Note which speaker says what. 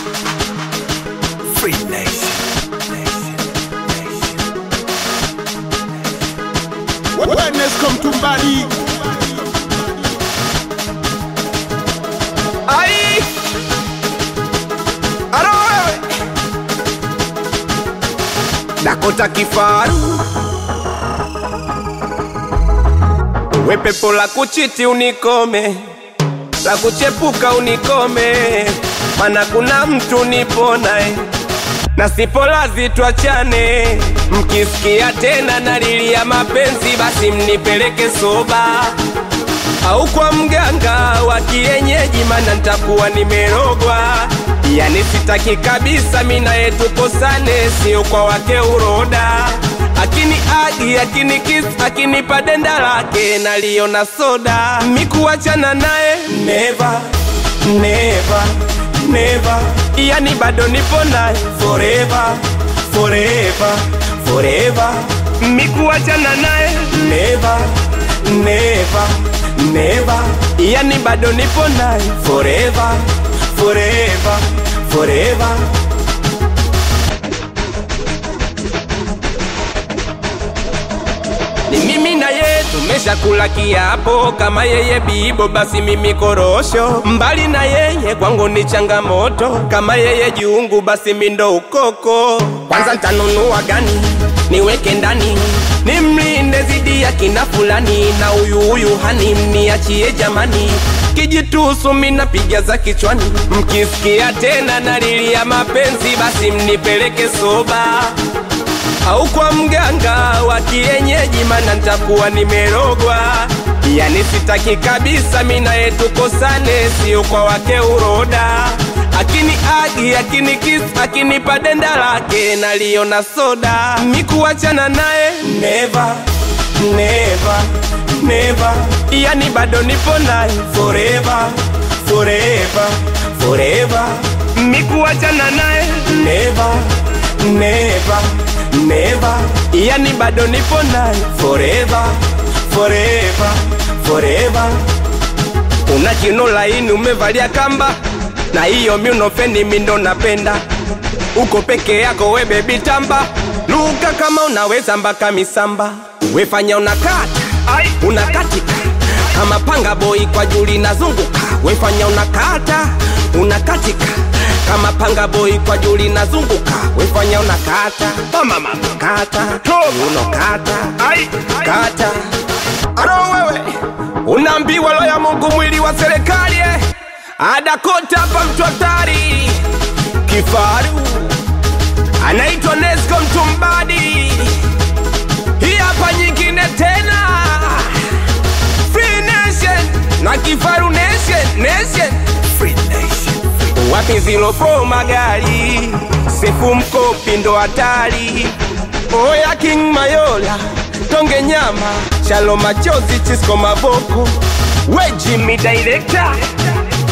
Speaker 1: Free Nation.
Speaker 2: Wellness come to body.
Speaker 1: Ai! Alo wewe! Dakota kifaru we pepo la kuchiti unikome, la kuchepuka unikome, mana kuna mtu nipo naye na sipo lazi tuachane. Mkisikia tena nalilia mapenzi, basi mnipeleke soba au kwa mganga wa kienyeji, mana nitakuwa nimerogwa. Yani sitaki kabisa mina yetu kosane, sio kwa wake uroda. Akini agi akini kiss akinipa denda lake naliona soda, mikuachana naye never never never, yani bado nipo naye forever forever forever, mikuachana naye never never never, yani bado nipo naye forever forever forever. Ni mimi na yeye tumeshakula kiapo, kama yeye bibo basi mimi korosho. Mbali na yeye kwangu ni changamoto, kama yeye jiungu basi mi ndo ukoko. Kwanza ntanunua gani niweke ndani nimlinde zidi ya kina fulani, na huyu huyu hani mniachie jamani, kijitusu minapiga za kichwani. Mkisikia tena nalilia mapenzi, basi mnipeleke soba au kwa mganga wa kienyeji, mana nitakuwa nimerogwa. Yani sitaki kabisa mina yetu kosane, sio kwa wake uroda. Akini agi akini kiss akinipa denda lake naliona soda, mikuachana naye never never never, yani bado nipo naye forever forever forever, mikuachana naye never never never, yani bado nipo naye forever forever forever. Una kino laini umevalia kamba na hiyo miunofeni mindo napenda, uko peke yako we bebi tamba, luka kama unaweza mpaka misamba, wefanya unakata unakatika kama panga boy kwa juli nazunguka, wefanya unakata unakatika kama panga boy kwa juli nazunguka, wefanya unakata mama mama kata unokata kata Aro wewe unaambiwa lo ya Mungu mwili wa serikali eh? Adakota hapa mtu hatari kifaru anaitwa Nesco Mtumbadi. Hii hapa nyingine tena Free Nation na kifaru Nation Nation
Speaker 3: Free Nation.
Speaker 1: wapi zilo pro magari sefu mkopi ndo hatari oya King Mayola tonge nyama shalo machozi chisko maboko we Jimmy director